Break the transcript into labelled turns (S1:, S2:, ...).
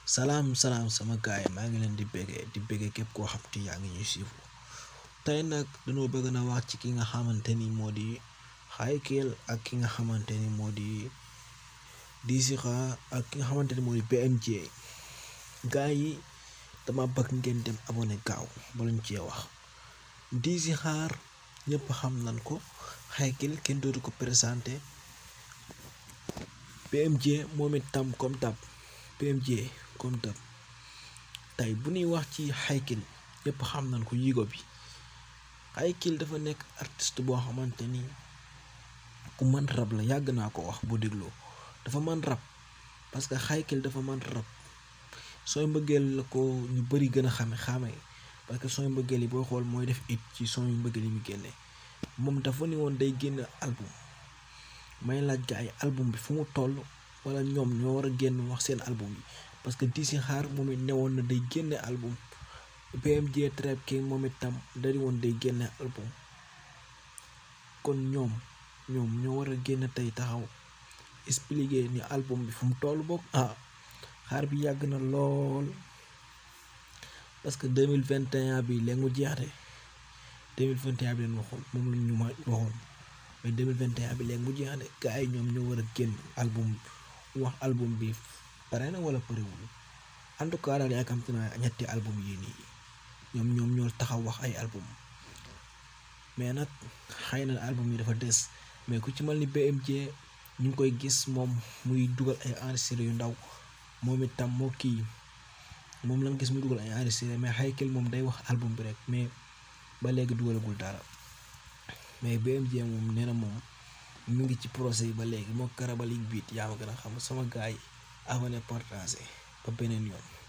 S1: salaam salaam sama gaay maa ngi leen di béggee di béggee képp koo xam te yaa ngi ñuy suivre tey nag dañoo bëgg na wax ci ki nga xamante ni moo di Hakill ak ki nga xamante ni moo di Dizkha ak ki nga xamante ni moo di BMJ gaay yi dama bëgg ngeen dem abonné gaaw ba luñ cee wax Dizkha ñëpp xam nañ ko Hakill kenn dootu ko présenté BMJ moom itam comme tab BMJ comme tab tey bu ñuy wax ci Hakill ñëpp xam nañ ko yigo bi Hakill dafa nekk artiste boo xamante ni ku mën rab la yàgg naa ko wax boo dégloo dafa mën rab parce que Hakill dafa mën rab sooy mbëggeel la ko ñu bari gën a xame xame parce que sooy mbëggeel yi boo xool mooy def it ci sooy mbëggeel yi mu génne moom dafa ni woon day génn album may laaj gaa yi album bi fu mu toll wala ñoom ñoo war a génn wax seen album yi parce que Dizkha moom it newoon na day génne album BMJ Trap King moom itam dari woon day génne album kon ñoom ñoom ñoo war a génn tey taxaw expliquer ni album bi fu mu toll boog ah xaar bi yàgg na lool parce que deux mille vingt et un bi léegi mu jeex de deux mille vingt et un bi leen waxoon moom la ñu ma waxoon mais deux mille vingt et un bi léegi mu jeex de gars yi ñoom ñoo war a génn album wax album bi pare na wala parewul en tout cas daal yaakamte naa ñetti album yii nii ñoom ñoom ñoo taxaw wax ay album mais nag xëy na album yi dafa des mais ku ci mel ni BMJ ñu ngi koy gis moom muy dugal ay enregistré yu ndaw moom itam moo kii moom lañ gis muy dugal ay enregistré mais Hakill moom day wax album bi rek mais ba léegi dugalagul dara mais BMJ moom nee na moom mu ngi ci procès yi ba léegi moo karabalik biit yaa ma gën a xam sama gars yi abonné partagé ba beneen yoon